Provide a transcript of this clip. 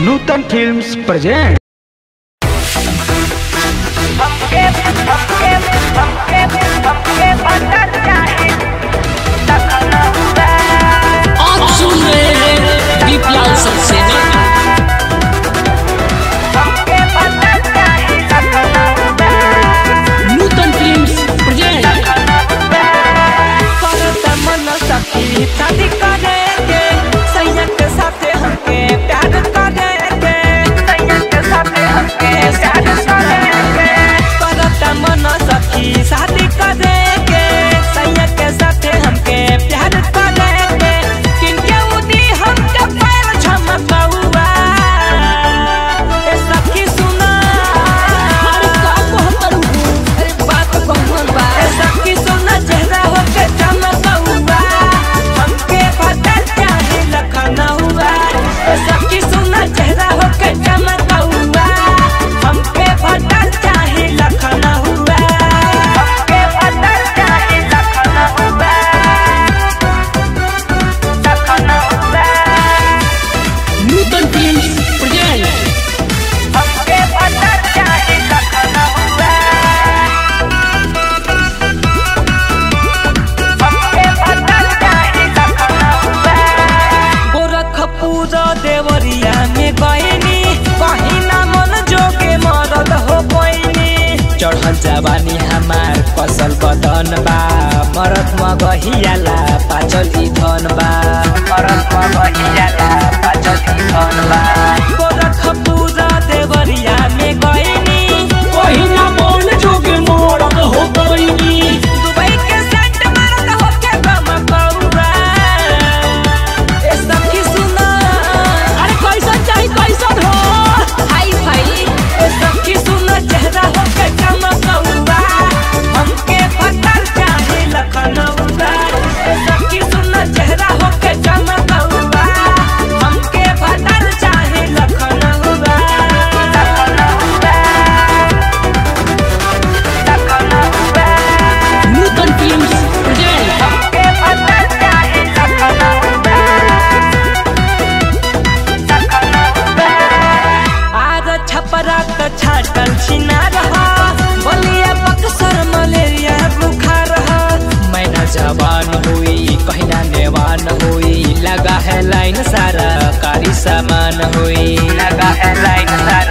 नूतन films present हमके हमके हमके हमके बदल जाए तखना हुआ आप सुन रहे हैं दीपलाल सक्सेना हमके बदल जाए तखना हुआ नूतन फिल्म्स प्रेजेंट करत मन सखी शादी करेंगे सैया के साथे हमके प्यार करेंगे सैया के साथे हमके प्यार करेंगे करत मन सखी शादी करेंगे सैया के साथे हमके प्यार करेंगे किनके उदी हमके पैर झमकौआ ए सखी सुना अरे का कहत रहू अरे बात कहन बा ए सखी सुना चेहरा होके चमकौआ हमके बदल चाहे लखनऊआ ए सखी सुना चेहरा होके चमकौआ हमके बदल चाहे लखनऊआ हमके बदल चाहे लखनऊआ लखनऊआ नूतन फिल्म्स प्रेजेंट हमके बदल चाहे लखनऊआ हमके बदल चाहे लखनऊआ गोरखपुर देवरिया में गईनी कहीं ना मन जोगे मरद हो पैनी चढ़ल जवानी हमार फसल बदन बा मरद मगहियाला पाचल ई धन बा मरद मगहियाला पाचल ई धन बा गोरखपुर देवरिया में गईनी पहिना मन जोगे मोरत हो गईनी दुबई के सेंट मारत होके गमकौआ ए सखी सुना अरे कैसन चाही कैसन हो हाय भाई ए सखी सुना चेहरा होके चमकौआ हमके पता चाहे लखनऊआ ए सखी सुना चेहरा होके चमकौआ हमके पता चाहे लखनऊआ लखनऊआ लखनऊआ नूतन फिल्म्स प्रेजेंट हमके पता चाहे लखनऊआ लखनऊआ आज छपरा त छाटल छिना रहा बलिया बक्सर मलेरिया बुखार रहा मैना जवान हुई कहिना नेवान हुई लगा है लाइन सारा कारी सामान हुई लगा है लाइन सारा